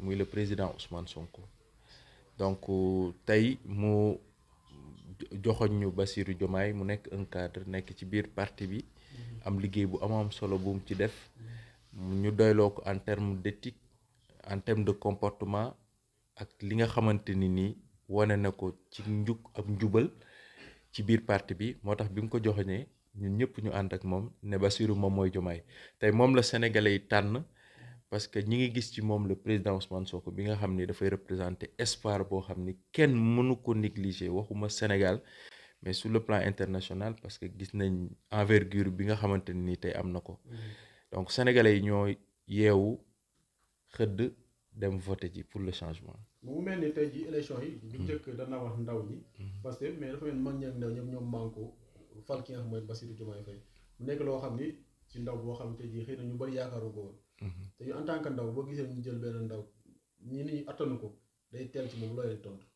muy le président Ousmane Sonko donc tey mu joxoñ ñu Bassirou Diomaye mu nekk un cadre nekk ci biir parti bi am liggéey bu am solo bu mu ci def ñu doyloo ko en terme d'éthique en terme de comportement ak li nga xamante ni nii wane na ko ci njub ak njubal ci biir parti bi moo tax bi mu ko joxoñee ñun ñëpp ñu ànd ak moom ne Bassirou moom mooy Diomaye tey moom la sénégalais yi tànn parce que ñi ngi gis ci moom le président Ousmane Sonko bi nga xam ni dafay représenter espoir boo xam ni kenn mënu ko négliger waxuma Sénégal mais sur le plan international parce que gis nañ envergure bi nga xamante ni tey am na ko donc sénégalais yi ñoo yeewu xëdd dem voter ji pour le changement. mu mel ni tey ji élection yi. bu njëkk dana wax ndaw ñi. parce que mais dafa mel mag ñi ak ndaw ñoom ñoom manko fal ki nga xam mooy Bassirou Diomaye Faye mu nekk loo xam ni ci ndaw boo xam te ji xëy na ñu bari yaakaaru ko woon. te ñu en tant que ndaw boo gisee ñu jël benn ndaw ñi ni attanu ko day teel ci moom loo leen tontu.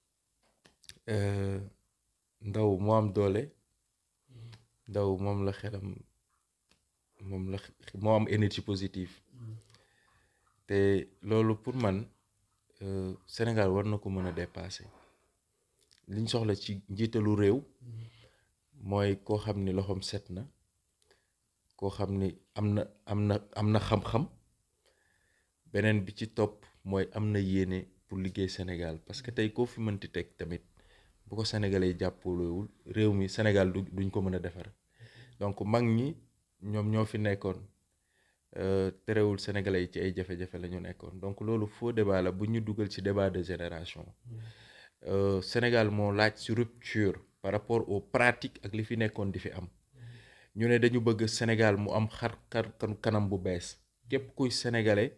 ndaw moo am doole ndaw moom la xelam moom la moo am énergie positive te loolu pour man Sénégal war na ko mën a dépasser liñ soxla ci njiitalu réew mooy koo xam ni loxoom set na koo xam ni am na am na am na xam-xam beneen bi ci topp mooy am na yéene pour liggéey Sénégal parce que tey koo fi mënti teg tamit bu ko sénégalais yi jàppalewul réew mi Sénégal du duñ ko mën a defar donc mag ñi ñoom ñoo fi nekkoon terewul sénégalais yi ci ay jafe-jafe la ñu nekkoon donc loolu faux débat la bu ñu dugal ci débat de génération Sénégal moo laaj ci rupture par rapport aux pratiques ak li fi nekkoon di fi am ñu ne dañu bëgg Sénégal mu am xar xar kanam bu bees képp kuy sénégalais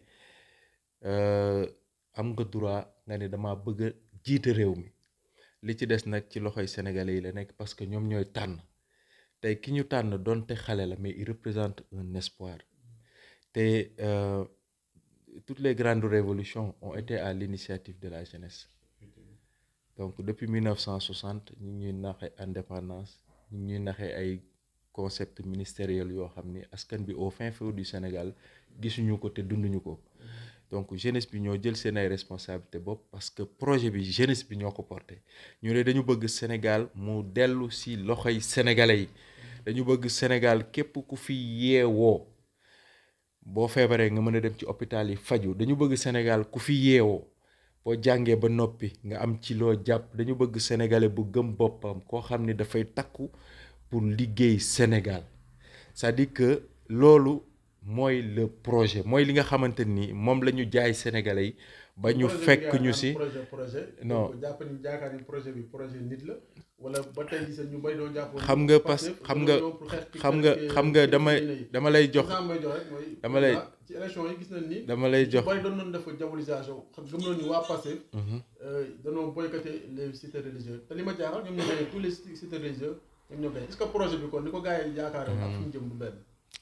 am nga droit nga ne dama bëgg a jiite réew mi li ci des nag ci loxoy sénégalais yi la nekk parce que ñoom ñooy tànn tey ki ñu tànn donte xale la mais il représente un espoir te toutes les grandes révolutions ont été à l'initiative de la jeunesse donc depuis 1960 ñu ñuy naxee indépendance ñu ñuy naxee ay concept ministériel yoo xam ni askan bi au fin fond du Sénégal gisuñu ko te dunduñu ko donc jeunesse bi ñoo jël seen ay responsabilité bopp parce que projet bi jeunesse bi ñoo ko porté ñu ne dañu bëgg Sénégal mu dellu si loxoy sénégalais yi dañu bëgg Sénégal képp ku fi yeewoo boo feebaree nga mën a dem ci hôpital yi faju dañu bëgg Sénégal ku fi yeewoo boo jàngee ba noppi nga am ci loo jàpp dañu bëgg sénégalais bu gëm boppam koo xam ni dafay takku pour liggéey Sénégal c'est-à-dire que loolu mooy le projet mooy li nga xamante ni moom la ñu jaay sénégalais yi ba ñu fekk ñu si projet projet non jàpp ni jaakaar ni projet bi projet nit la wala ba tey jii ñu bay doon jàpp xam nga parce xam nga xam nga xam nga dama dama lay jox may jox rek mooy dama lay ci élection yi gis nañ ni dama lay jox bari doon nañ def diabolisation xam gëm nañu waa Pastef dañoo boycotté les sites religieux te li ma jaaxal ñoom ñoo gagné tous les sites religieux ñoom ñoo gagné est-ce que projet bi kon ni ko gars yi yaakaaree ak fu ñu jëm du benn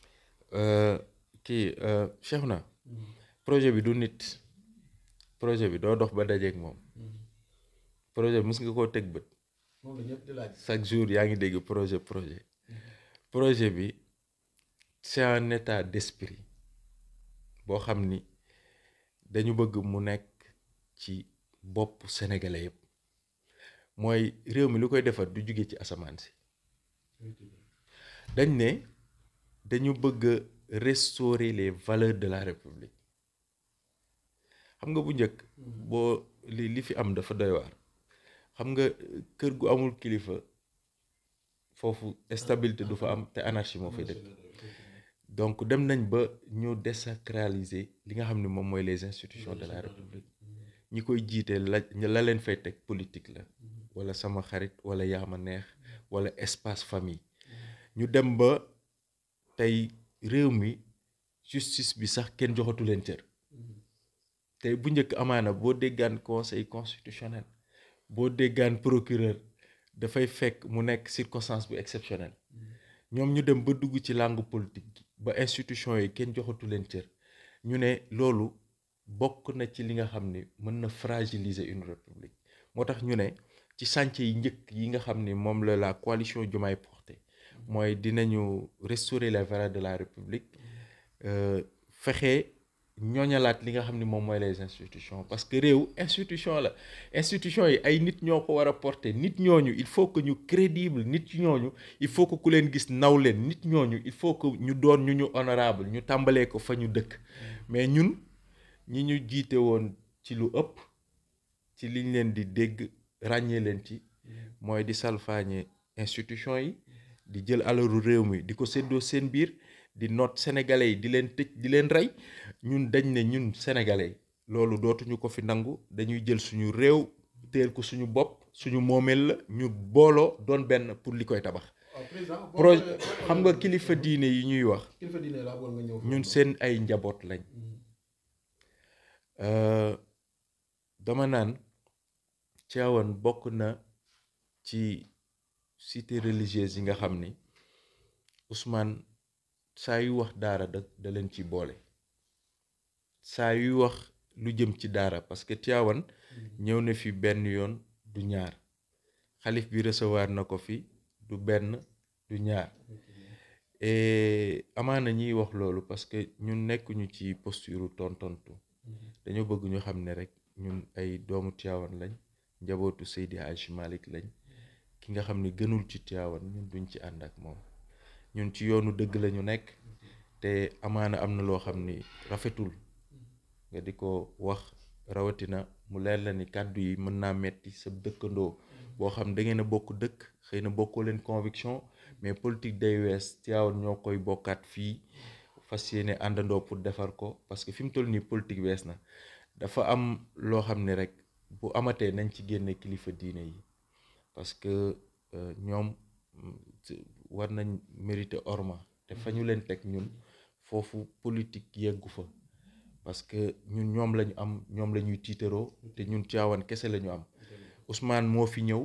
kii Cheikh na projet bi du nit projet bi doo dox ba dajeeg moom projet bi mës nga koo teg bët moom la ñëpp di laaj chaque jour yaa ngi dégg projet projet projet bi c'est un état d'esprit boo xam ni dañu bëgg mu nekk ci bopp sénégalais yëpp mooy réew mi lu koy defar du jóge ci asamaan si dañ ne dañu bëgg a restaurer les valeurs de la république xam nga bu njëkk boo li li fi am dafa doy waar xam nga kër gu amul kilifa foofu stabilité du fa am te anarchie moo fay dëkk donc dem nañ ba ñu désacraliser li nga xam ne moom mooy les institutions de la république ñi koy jiite la la leen fay teg politique la wala sama xarit wala yaama neex wala espace famille ñu dem ba tey réew mi justice bi sax kenn joxatu leen cër tey bu njëkk amaana boo déggaan conseil constitutionnel boo déggaan procureur dafay fekk mu nekk circonstance bu exceptionnelle ñoom ñu dem ba dugg ci langue politique gi ba institution yi kenn joxatu leen cër ñu ne loolu bokk na ci li nga xam ni mën na fragiliser une république moo tax ñu ne ci chantier yi njëkk yi nga xam ni moom la la coalition Diomaye porté mooy dinañu restaurer les valeurs de la république fexe ñooñalaat li nga xam ni moom mooy les institutions parce que réew institution la institution yi ay nit ñoo ko war a porter nit ñooñu il faut que ñu crédible nit ñooñu il faut que ku leen gis naw leen nit ñooñu il faut que ñu doon ñu ñu honorable ñu tàmbalee ko fa ñu dëkk mais ñun ñi ñu jiite woon ci lu ëpp ci liñ leen di dégg ràññee leen ci mooy di salfaañe institution yi di jël alalu réew mi di ko séddoo seen biir di noot sénégalais yi di leen tëj di leen rey ñun dañ ne ñun sénégalais loolu dootuñu ko fi nangu dañuy jël suñu réew teel ko suñu bopp suñu moomeel la ñu booloo doon benn pour li koy tabax. waaw président boo projet xoolee- boo xam nga xoolee- kilifa diine yi ñuy wax kilifa diine laa bëggoon nga ñëw. ñun seen ay njaboot lañ Euh, dama naan Tivaouane bokk na ci cité religieuse yi nga xam ni Ousmane saa yu wax daara da da leen ci boole saa yuy wax lu jëm ci daara parce que Tivaouane ñëw na fi benn yoon du ñaar xalif bi recevoir na ko fi du benn du ñaar et amaana ñiy wax loolu parce que ñun nekkuñu ci posture tontontu dañoo bëgg ñu xam ne rek ñun ay doomu Tivaouane lañ njabootu Seydi Hadj Malick lañ ki nga xam ni gënul ci Tivaouane ñun duñ ci ànd ak moom ñun ci yoonu dëgg la ñu nekk te amaana am na loo xam ni rafetul nga di ko wax rawatina mu leer la ni kàddu yi mën naa metti sa dëkkandoo boo xam da ngeen a bokk dëkk xëy na bokkoo leen conviction mais politique day wees Tivaouane ñoo koy bokkaat fii fas yéene àndandoo pour defar ko parce que fi mu toll nii politique wees na dafa am loo xam ne rek bu amatee nañ ci génne kilifa diine yi parce que euh, ñoom mm, ci- war nañ mériter orma te fa ñu leen teg ñun foofu politique yeggu fa parce que ñun ñoom lañu am ñoom la ñuy tiitaroo te ñun Tivaouane kese la ñu am Ousmane moo fi ñëw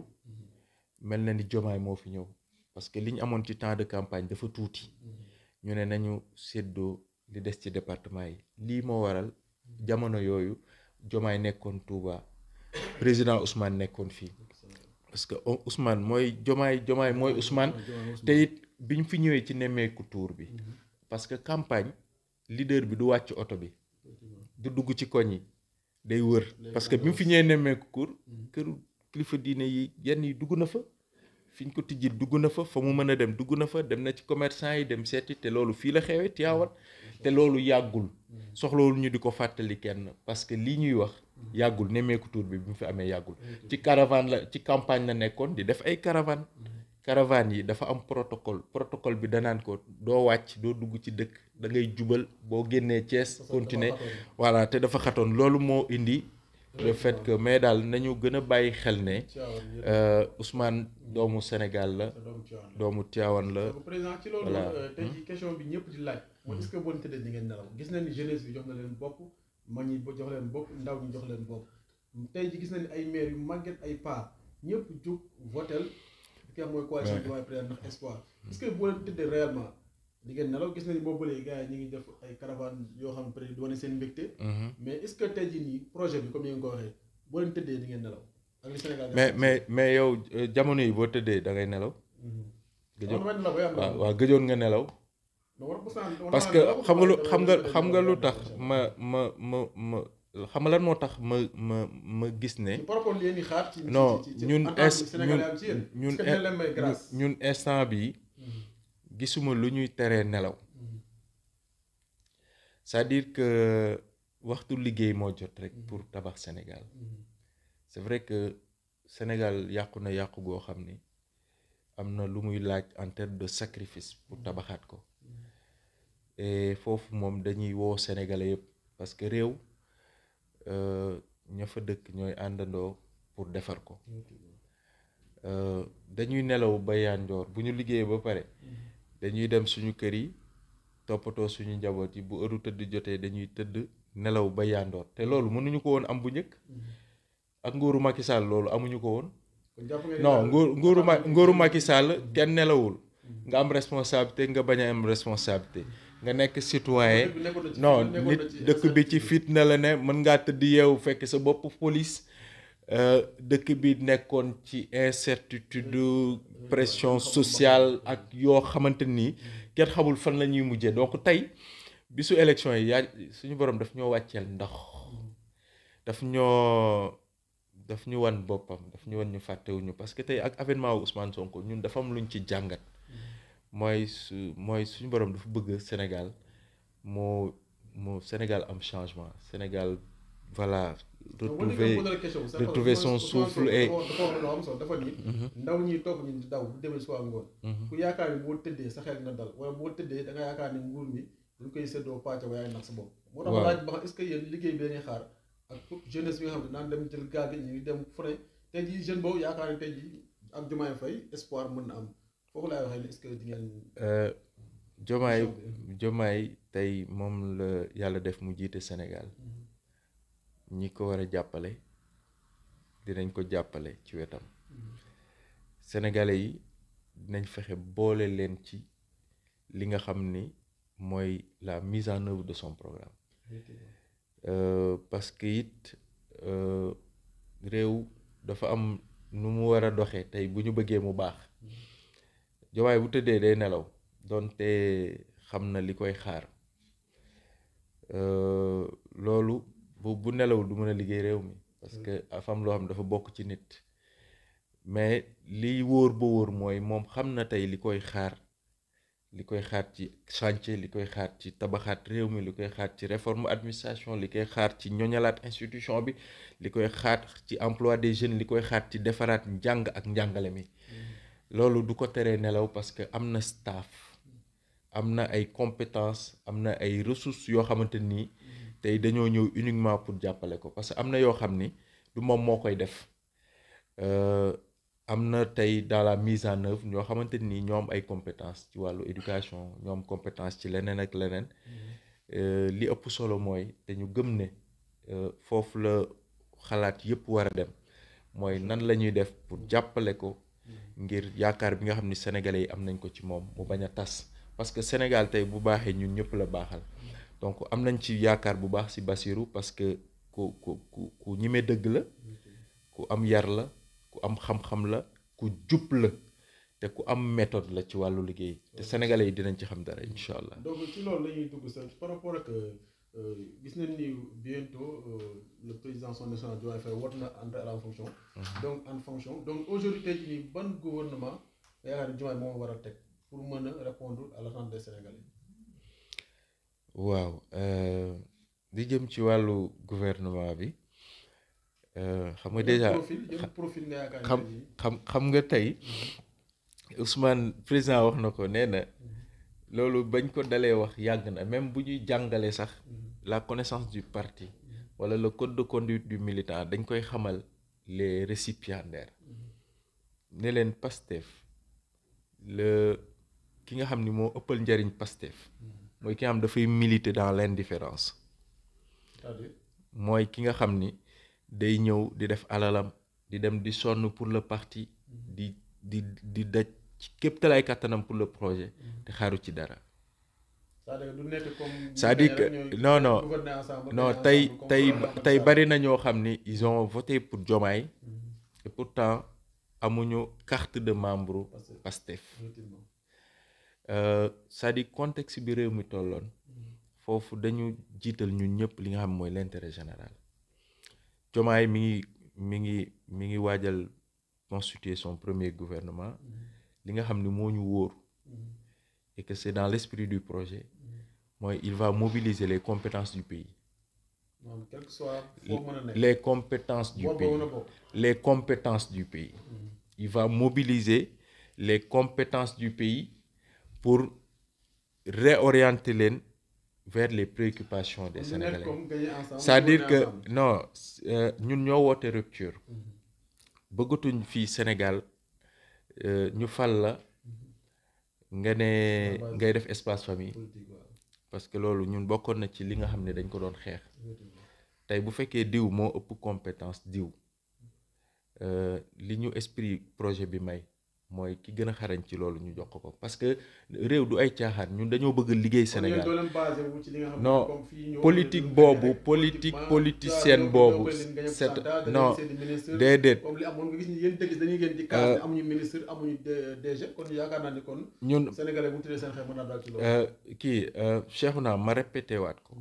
mel na ni Diomaye moo fi ñëw parce que li ñu amoon ci temps de campagne dafa tuuti ñu ne nañu séddoo li des ci département yi lii moo waral jamono yooyu Diomaye nekkoon Touba président Ousmane nekkoon fii parce que O- Ousmane mooy Diomaye Diomaye mooy Ousmane te it bi ñu fi ñëwee ci nemmeeku tour bi parce que campagne leader bi du wàcc oto bi du dugg ci koñ yi day wër parce que bi mu fi ñëwee nemmeeku kur këru kilifa diine yi yenn yi dugg na fa fi ñu ko tijji dugg na fa fa mu mën a dem dugg na fa dem na ci commerçant yi dem seeti te loolu fii la xewee Tivaouane te loolu yàggul soxlawul ñu di ko fàttali kenn parce que lii ñuy wax yàggul nemmeeku tour bi bi mu fi amee yàggul ci caravane la ci campagne la nekkoon di def ay caravane caravane yi dafa am protocole protocole bi danaan ko doo wàcc doo dugg ci dëkk da ngay jubal boo génnee Thiès continuer voilà te dafa xatoon loolu moo indi le fait que mais daal nañu gën a bàyyi xel ne Tivaouane yëpp euh, Ousmane doomu Sénégal la sa doomu Tivaouane la. doomu Tivaouane la donc président ci loolu voilà. euh, tey jii question bi ñëpp di laaj mooy est-ce que boo leen tëddee di ngeen nelaw gis nañ ni jeunesse bi jox na leen bopp mag ñi jox leen bopp ndaw ñi jox leen bopp tey ji gis nañ ni ay maire yu màgget ay pa ñëpp jug votel ki nga xam mooy coalition Diomaye Président ndax espoir est-ce que boo leen tëddee réellement di ngeen nelaw gis nañ boobu ba léegi gars yi ñu ngi def ay caravane yoo xam ne peut être di wane seen mbégte Mhm. mais est-ce que tey jii nii projet bi comme ni nga ko waxee boo leen tëddee di ngeen nelaw ak li Sénégal mais mais mais yow euh, jamono yi boo tëddee da ngay nelaw gëjoon mais nelaw ba yàlla waaw waaw gëjoon nga nelaw parce que xam nga lu xam nga xam nga lu tax ma ma ma ma xam nga lan moo tax ma ma ma gis ne par rapport li ngeen di xaar ci non ci- ci- ci- ñun en tant que est Sénégalais ñun am ci yéen ñun est-ce que dina leen may grâce ñun instant bi gisuma lu ñuy teree nelaw c'est-à-dire que waxtu liggéey moo jot rek pour tabax Sénégal c'est vrai que Sénégal yàqu na yàqu goo xam ni am na lu muy laaj en termes de sacrifice pour tabaxaat ko et foofu moom dañuy woo Sénégalais yëpp parce que réew euh, ña fa dëkk ñooy àndandoo pour defar ko Euh, dañuy nelaw ba yanjoor bu ñu liggéeyee ba pare dañuy dem suñu kër yi toppatoo suñu njaboot yi bu heure tëdd jotee dañuy tëdd nelaw ba yandoor te loolu mënuñu ko woon am bu njëkk ak nguuru Macky Sall loolu amuñu ko woon kon jàpp nga ni non daal- nguur nguuru ma nguuru Macky Sall kenn nelawul nga am responsabilité nga bañ a am responsabilité nga nekk citoyen Dëkk bi nekkoon na ci- non nekkoon nit na ci dëkk bi ci fitna la ne mën ngaa tëdd yeewu fekk sa bopp police euh, dëkk bi nekkoon ci incertitude pression sociale ak yoo xamante nii kenn xamul fan la ñuy mujjee donc tey bisu élection yi yaa suñu borom daf ñoo wàcceel ndox daf ñoo daf ñu wan boppam daf ñu wan ñu fàttewuñu parce que tey ak avènement wu Ousmane Sonko ñun dafa am luñ ci jàngat mooy su mooy suñu borom dafa bëgg Sénégal moo moo Sénégal am changement Sénégal voilà retrouver retrouver son souffle et dafa wax lu am solo dafa ni ndaw ñi topp ñu di daw bu demee suba ak ngoon ku yaakaar ni boo tëddee sa xel na dal wala boo tëddee da nga yaakaar ni nguur mi dañ koy séddoo pàcc ba yaay nax sa bopp moo tax laaj ba xam est-ce que yéen liggéey bi dañuy xaar ak jeunesse bi nga xam ne naan dem jël gaal gi ñu ngi dem fu ne tey jii jeune boobu yaakaar ni tey jii ak Diomaye Faye espoir mën na am foofu laay waxee ne est-ce que di ngeen Diomaye Diomaye tey moom la yàlla def mu jiite Sénégal ñi ko war a jàppale dinañ ko jàppale ci wetam sénégalais yi dinañ fexe boole leen ci li nga xam ni mooy la mise en œuvre de son programme euh, parce que it euh, réew dafa am nu mu war a doxee tey bu ñu bëggee mu baax Diomaye bu tëddee day nelaw donte xam na li koy xaar euh, loolu bu bu nelawul du mën a liggéey réew mi parce que dafa am loo xam dafa bokk ci nit mais liy wóor ba wóor mooy moom xam na tey li koy xaar li koy xaar ci chantier li koy xaar ci tabaxaat réew mi li koy xaar ci réforme administration li koy xaar ci ñoñalaat institution bi li koy xaar ci emploi des jeunes li koy xaar ci defaraat njàng ak njàngale mi loolu du ko teree nelaw parce que am na staff am na ay compétences am na ay ressources yoo xamante nii tey dañoo ñëw uniquement pour jàppale ko parce que am na yoo xam ni du moom moo koy def am na tey dans la mise en œuvre ñoo xamante ni ñoo am ay compétences ci wàllu éducation ñoo am compétence ci leneen ak leneen li ëpp solo mooy dañu gëm ne foofu la xalaat yépp war a dem mooy nan la ñuy def pour jàppale ko ngir yaakaar bi nga xam ni sénégalais yi am nañ ko ci moom mu bañ a tas parce que Sénégal tey bu baaxee ñun ñëpp la baaxal donc am nañ ci yaakaar bu baax ci Bassirou parce que ku ku ku ku ñime dëgg la ku am yar la ku am xam-xam la ku jub la te ku am méthode la ci wàllu liggéey te sénégalais yi dinañ ci xam dara incha allah. donc ci loolu la ñuy dugg sax par rapport ak gis nañ ni bientôt le président son excellence Diomaye Faye woote na entrer en fonction. donc en fonction donc aujourd'hui tey jii nii ban gouvernement nga yaakaar ni Diomaye moom war a teg pour mën a répondre à l'attente des sénégalais. waaw di jëm ci wàllu gouvernement bi xam nga déjà profil nga yaakaar xam xam xam nga tey Ousmane président wax na ko nee na loolu bañ ko dalee wax yàgg na même bu ñuy jàngale sax la connaissance du parti wala le code de conduite du militant dañ koy xamal les récipiendaires ne leen Pastef le ki nga xam ni moo ëppal njariñ Pastef mooy ki nga xam dafay militer dans l'indifférence mooy ki nga xam ni day ñëw di def alalam di dem di sonn pour le parti di di di daj ci képp talaay kàttanam pour le projet te xaaru ci dara c'est-à-dire que non non non tey tey tey bari na ñoo xam ni ils ont voté pour Diomaye et pourtant amuñu carte de membre Pastef c'est-à-dire contexte bi réew mi tolloon foofu dañu jiital ñun ñëpp li nga xam mooy l'intérêt général Diomaye mi ngi mi ngi mi ngi waajal constituer son premier gouvernement li nga xam ni moo ñu wóor et que c'est dans l'esprit du projet mooy il va mobiliser les compétences du pays les compétences du pays les compétences du pays il va mobiliser les compétences du pays pour réorienter leen vers les préoccupations des Sénégalais c'est-à-dire que non ñun ñoo woote rupture bëggatuñ fii Sénégal ñu fal la nga ne ngay def espace famille parce que loolu ñun bokkoon na ci li nga xam ne dañ ko doon xeex tey bu fekkee diw moo ëpp compétence diw li ñu esprit projet bi may mooy ki gën a xarañ ci loolu ñu jox ko ko parce que réew du ay caaxaan ñun dañoo bëgg liggéey Sénégal doo leen basé wu ci li nga xam ne non comme fii ñëw politique leen boobu rek, politique maanaam politicienne ñoo- boobu ñoo leen gañe c'est candidat, non dañuy seen i ministre, déedéet comme li amoon nga gis ni yéen dëgg dañuy ngeen di kaas ne amuñu ministre amuñu D- DG kon yaakaar naa ni kon ñun sénégalais bu tuddee seen xel mën naa daal ci loolu euh, kii euh, Cheikhouna ma répété waat ko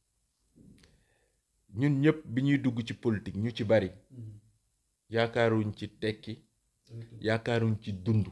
ñun ñëpp bi ñuy dugg ci politique ñu ci bari Mhm. yaakaaruñ ci tekki yaakaaruñ ci dund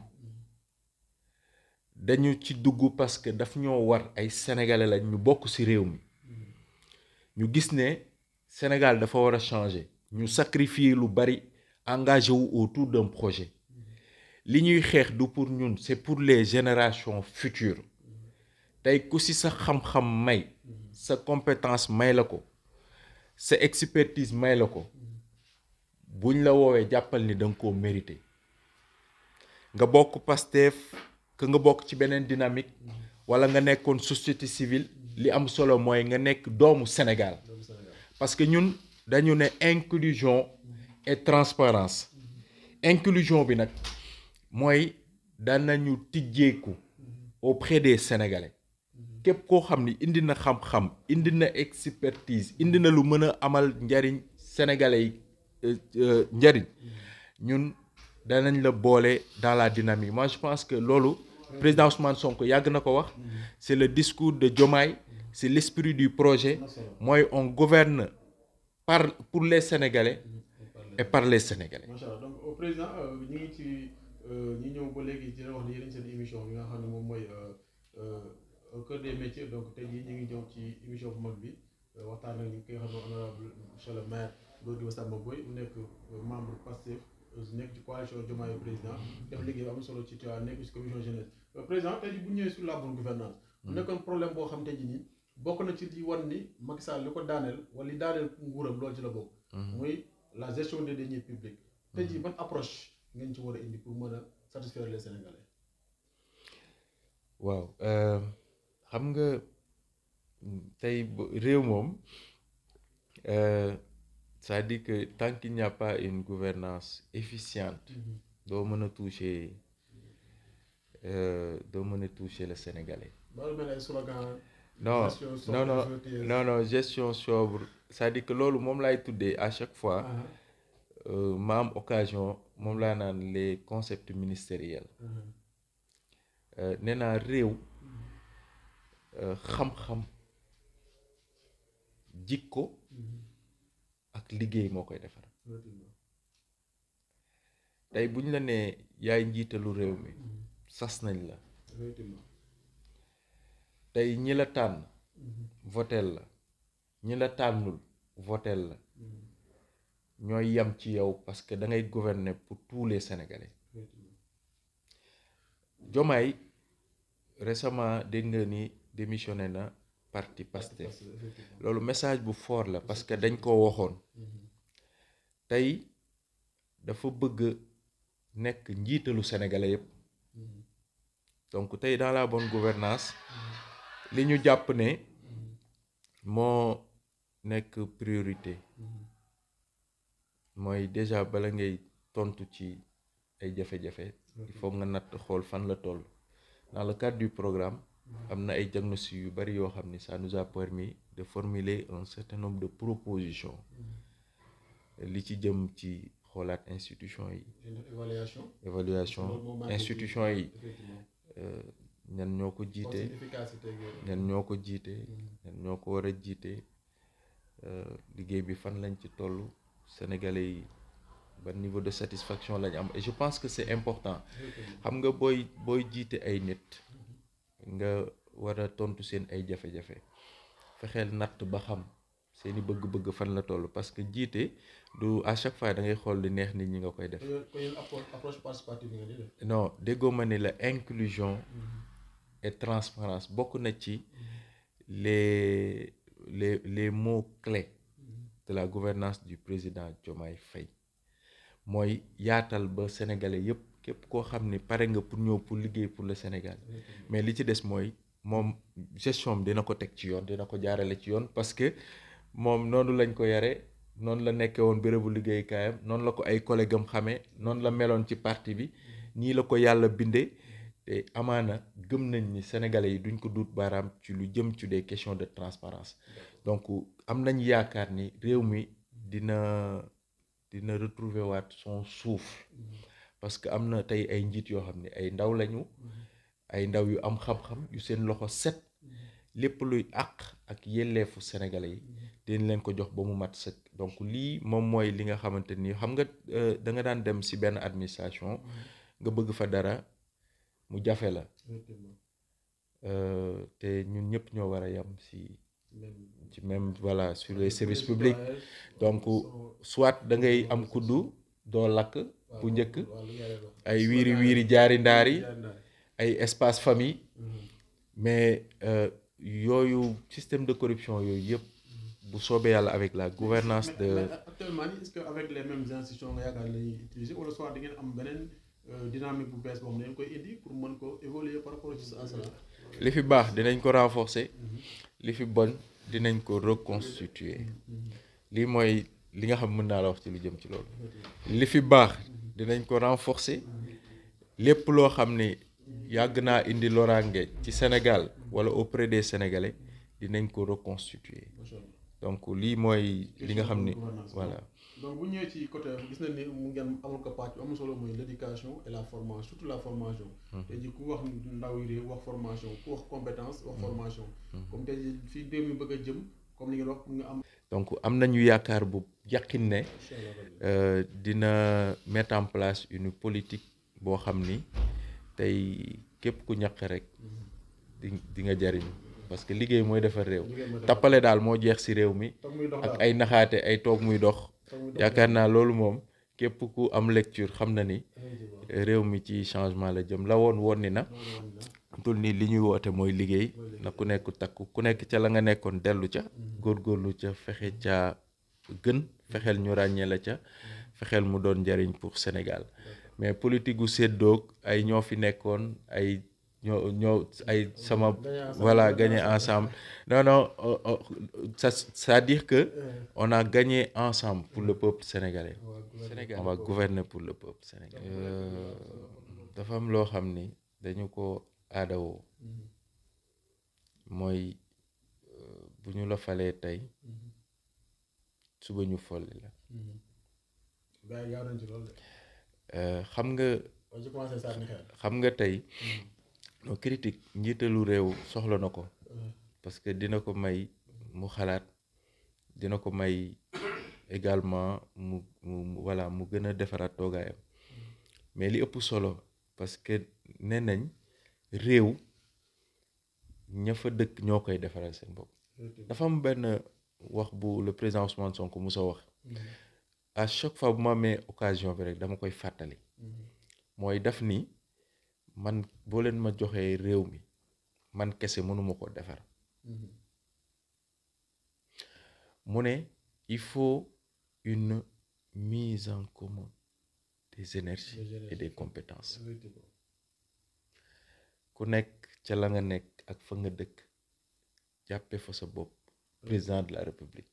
dañu ci dugg parce que daf ñoo war ay sénégalais lañ ñu bokk ci réew mi ñu gis ne Sénégal dafa war a changer ñu sacrifier lu bari engagé wu autour d'un projet li ñuy xeex du pour ñun c'est pour les générations futures tey ku ci sa xam-xam may sa compétence may la ko sa expertise may la ko buñ la woowee jàppal ni da nga koo mérité nga bokk Pastef que nga bokk ci beneen dynamique wala nga nekkoon société civile li am solo mooy nga nekk doomu Sénégal doomu Sénégal parce que ñun dañu ne inclusion et transparence inclusion bi nag mooy danañu tijjeeku auprès des Sénégalais képp koo xam ni indi na xam-xam indi na expertise indi na lu mën a amal njariñ Sénégalais yi euh, euh, njariñ ñun danañ la boole dans la dynamique moi je pense que loolu président Ousmane Sonko yàgg na ko wax c'est le discours de Diomaye c'est l'esprit du projet na solo mooy on gouverne par pour les Sénégalais et par les Sénégalais macha allah donc au président euh, ñu ngi ci euh, ñi ñëw ba léegi dina wax ni yéen seen émission bi nga xam ne moom mooy euh, euh, au cœur des métiers donc tey jii ñu ngi ñëw ci émission bu mag bi euh, waxtaan ak ñi ki nga xam ne honorable monsieur le maire Gorgui Massamba Boye mu nekk euh, membre Pastef euh, nekk ci coalition Diomaye président def liggéey bu am solo ci Tivaouane nekk ci commission jeunesse Euh, président tey jii bu ñu ñëwee sur la bonne gouvernance mu nekkoon problème boo xam tey jii nii bokk na ci li wan ni Macky Sall li ko daaneel wala li daaneel nguuram loolu ci la bokk muy la gestion des deniers publics tey jii ban approche ngeen ci war a indi pour mën a satisfaire les Sénégalais waaw euh, xam nga tey bo- réew moom euh, c'est-à-dire que tant qu'il n'y a pas une gouvernance efficiente doo mën a toucher euh, doo mën a toucher le Sénégalais ba lu mel ay slogan non gestion sobre, non non vertueuse. non non gestion sobre c'est-à-dire que loolu moom laay tuddee à chaque fois Ah, euh, ma am occasion moom laa naan les concepts ministériels ah, euh, nee naa réew euh, xam-xam jikko mhm, ak liggéey moo koy defar effectivement. tey bu ñu la nee yaay njiitalu réew mi Mhm, sas nañ la effectivement. tey ñi la tànn Mhm, votel la ñi la tànnul votel la mhm, ñooy yam ci yow parce que da ngay gouverner pour tous les Sénégalais effectivement. Diomaye récemment dégg nga ni démissionné na parti Pastef Parce que, effectivement. loolu message bu fort la parce que dañ ko waxoon Mhm, tey dafa bëgg nekk njiitalu sénégalais yépp mhm, donc tey dans la bonne gouvernance li ñu jàpp ne mhm, moo nekk priorité mhm, mooy déjà bala ngay tontu ci ay jafe-jafe il faut nga natt xool fan la toll dans le cadre du programme am na ay diagnostic yu bari yoo xam ni ça nous a permis de formuler un certain nombre de propositions li ci jëm ci xoolaat institution yi Une évaluation. évaluation Loolu moo manqué institution yi Effectivement. euh, ñan ñoo ko Pour jiite seen efficacité ak yooyu. ñan ñoo ko jiite Mhm, ñan ñoo ko war a jiite euh, liggéey bi fan lañ ci toll sénégalais yi ban niveau de satisfaction lañ am et je pense que c'est important effectivement. xam nga booy booy jiite ay nit nga war a tontu seen ay jafe-jafe fexeel natt ba xam seeni bëgg-bëgg fan la toll parce que jiite du à chaque fois da ngay xool li neex nit ñi nga koy def Ko yéen- ko yéen approche approche participative ngeen di def. non déggoo ma ne la inclusion Mhm, et transparence bokk na ci les les les mots clés mhm, de la gouvernance du président Diomaye Faye mooy yaatal ba sénégalais yépp képp koo xam ni pare nga pour ñëw pour liggéey pour le Sénégal effectivement. mais li ci des mooy moom gestion bi dina ko teg ci yoon dina ko jaarale ci yoon parce que moom noonu lañ ko yare noonu la nekkee woon bérébu liggéeykaayam noonu la ko ay collègue am xamee noonu la meloon ci parti bi nii la ko yàlla bindee te amaana gëm nañ ni sénégalais yi duñ ko duut baaraam ci lu jëm ci des questions de transparence donc am nañ yaakaar ni réew mi dina dina retrouver waat son souffle parce que am na tey ay njiit yoo xam ne ay ndaw lañu ay ndaw yu am xam-xam yu seen loxo set lépp luy àq ak yelleefu sénégalais yi dinañ leen ko jox ba mu mat sëkk donc lii moom mooy li nga xamante ni xam nga da nga daan dem ci benn administration nga bëgg fa dara mu jafe la te ñun ñëpp ñoo war a yem ci ci même voilà sur les services publics donc soit da ngay am kuddu doo lakk bu njëkk ay wiiri wiiri jaari ndaari ay espace famille mais yooyu système de corruption yooyu yëpp bu soobee yàlla avec la gouvernance de mais actuellement nii est-ce que avec les mêmes institutions nga yaakaar la ñuy utiliser wala soit di ngeen am beneen dynamique bu bees boo xam ne dañ koy indi pour mën ko évoluer par rapport à cela li fi baax dinañ ko renforcer li fi bon dinañ ko reconstituer lii mooy li nga xam mën naa la wax ci lu jëm ci loolu li fi baax dinañ ko renforcer lépp loo xam ni yàgg naa indi loraange ci Sénégal wala auprès des Sénégalais dinañ ko reconstituer donc lii mooy li nga xam ni voilà donc bu ñëwee ci côté gis nañ ni mu ngeen amul ko pàcc amul solo mooy l'éducation et la formation surtout la formation tey ji ku wax ndaw yi réew wax formation ku wax compétence wax formation comme tey ji fii réew mi bëgg a jëm comme li ngeen wax nga am donc am nañu yaakaar bu yàqin ne dina mettre en place une politique boo xam ni tey képp ku ñaq rek di di nga jariñ parce que liggéey mooy defar réew tappale daal moo jeex ci réew mi ak ay naxaate ay toog muy dox yaakaar naa loolu moom képp ku am lecture xam na ni réew mi ci changement la jëm la woon woon ni na tul ni li ñuy woote mooy liggéey na ku nekk takku ku nekk ca la nga nekkoon dellu ca góorgóorlu ca fexe ca gën fexeel ñu ràññee la ca fexeel mu doon njariñ pour Sénégal mais politique gu séddoog ay ñoo fi nekkoon ay ñoo ñoo ay sama voilà gagné ensemble non non ça c'est-à-dire que on a gagné ensemble pour le peuple sénégalais Sénégal on va gouverner pour le peuple sénégalais dafa am loo xam ni dañu ko aadawoo mooy bu ñu la falee tey suba ñu folli la xam nga xam nga tey no critique njiitalu réew soxla na ko parce que dina ko may mu xalaat dina ko may également mu mu voilà mu gën a defaraat toogaayam mais li ëpp solo parce que nee nañ réew ña fa dëkk ñoo koy defaral seen bopp dafa am benn wax bu le président Ousmane Sonko musa wax à chaque fois bu ma amee occasion bi rek dama koy fàttali mooy daf ni man boo leen ma joxee réew mi man kese mënuma ko defar mu ne il faut une mise en commun des énergies et des compétences ku nekk ca la nga nekk ak fa nga dëkk jàppe fa sa bopp président de la république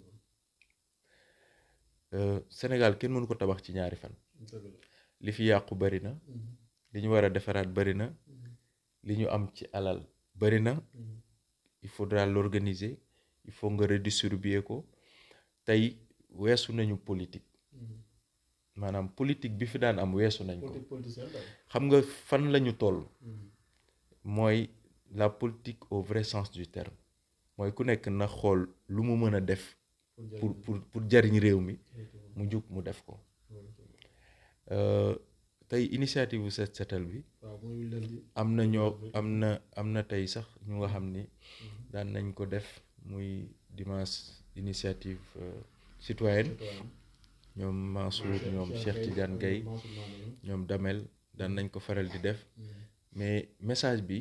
Sénégal kenn mënu ko tabax ci ñaari fan li fi yàqu bari na li ñu war a defaraat bari na li ñu am ci alal bari na il faudra l'organiser il faut nga redistribuer ko tey weesu nañu politique maanaam politique bi fi daan am weesu nañ ko xam nga fan lañu toll mooy la politique au vrai sens du terme mooy ku nekk na xool lu mu mën a def pour pour pour jariñ réew mi mu jug mu def ko tey initiative bu set setal bi am na ñoo am na am na tey sax ñu nga xam ni daan nañ ko def muy dimanche initiative citoyenne ñoom Mansour ñoom Cheikh Tidiane Gaye ñoom Damel daan nañ ko faral di def mais message bi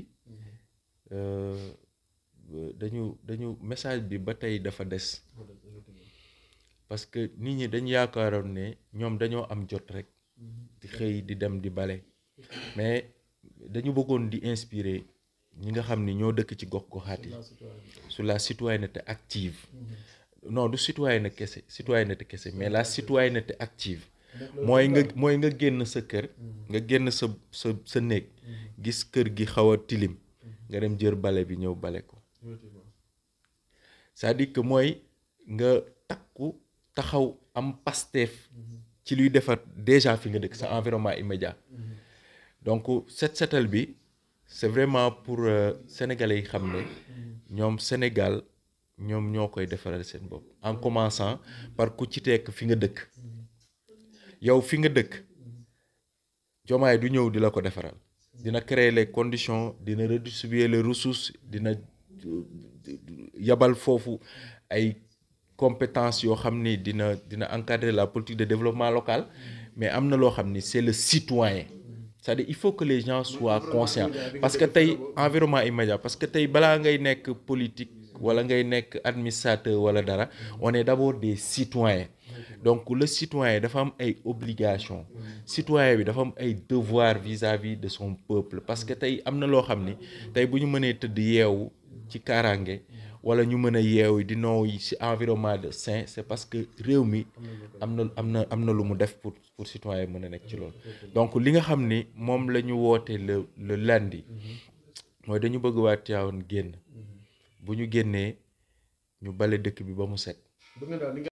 dañu dañu message bi ba tey dafa des parce que nit ñi dañ yaakaaroon ne ñoom dañoo am jot rek di xëy di dem di bale mais dañu bëggoon di inspirer ñi nga xam ni ñoo dëkk ci gox goxaat yi sur la citoyenneté active non du citoyenneté kese citoyenneté kese mais la citoyenneté active mooy nga mooy nga génn sa kër nga génn sa sa sa néeg gis kër gi xaw a tilim nga dem jër bale bi ñëw bale ko c'est-à-dire que mooy nga takku taxaw am pasteef ci luy defar déjà fi nga dëkk sa environnement immédiat donc set setal bi c'est vraiment pour sénégalais yi xam ne ñoom Sénégal ñoom ñoo koy defaral seen bopp en commençant par ku ci tekk fi nga dëkk yow fi nga dëkk jomaay du ñëw di la ko defaral dina créer les conditions dina redistribuer les ressources dina yabal foofu ay compétences yoo xam ni dina dina encadrer la politique de développement local mais am na loo xam ni c'est le citoyen c'est-à-dire il faut que les gens soient conscients parce que tey environnement immédiat parce que tey balaa ngay nekk politique wala ngay nekk administrateur wala dara on est d'abord des citoyens donc le citoyen dafa am ay obligations citoyen bi dafa am ay devoirs vis-à-vis de son peuple parce que tey am na loo xam ni tey bu ñu mënee tëdd yeewu ci kaaraange wala ñu mën a yeewu di nooy ci environnement de sain c'est parce que réew mi am na am na am na lu mu def pour pour citoyen mën a nekk ci loolu donc li nga xam ni moom la ñu woote le le lundi mooy dañu bëgg waa Tivaouane génn bu ñu génnee ñu bale dëkk bi ba mu set